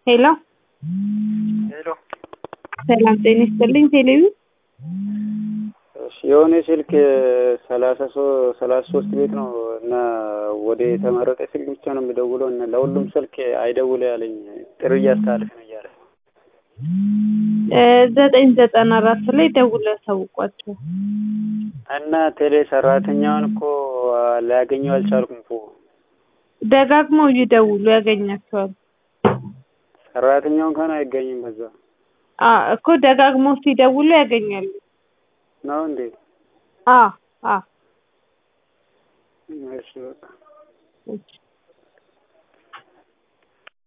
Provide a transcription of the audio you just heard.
ሄሎ ሄሎ ሰላም ጤና ይስጥልኝ። ቴሌቪ እሺ የሆነ ስልክ ሰላሳ ሰላሳ ሶስት ቤት ነው እና ወደ የተመረጠ ስልክ ብቻ ነው የሚደውለው እና ለሁሉም ስልክ አይደውለ ያለኝ ጥሪ እያስተላለፍ ነው እያለ ዘጠኝ ዘጠና አራት ላይ ደውለው ያሳውቋቸው እና ቴሌ ሰራተኛውን እኮ ላያገኘው አልቻልኩም እኮ ደጋግመው ይደውሉ ያገኛቸዋል። ሰራተኛው እንኳን አይገኝም በዛ አ እኮ ደጋግመው ሲደውሉ ያገኛሉ። ነው እንዴ? አ አ እሺ በቃ እሺ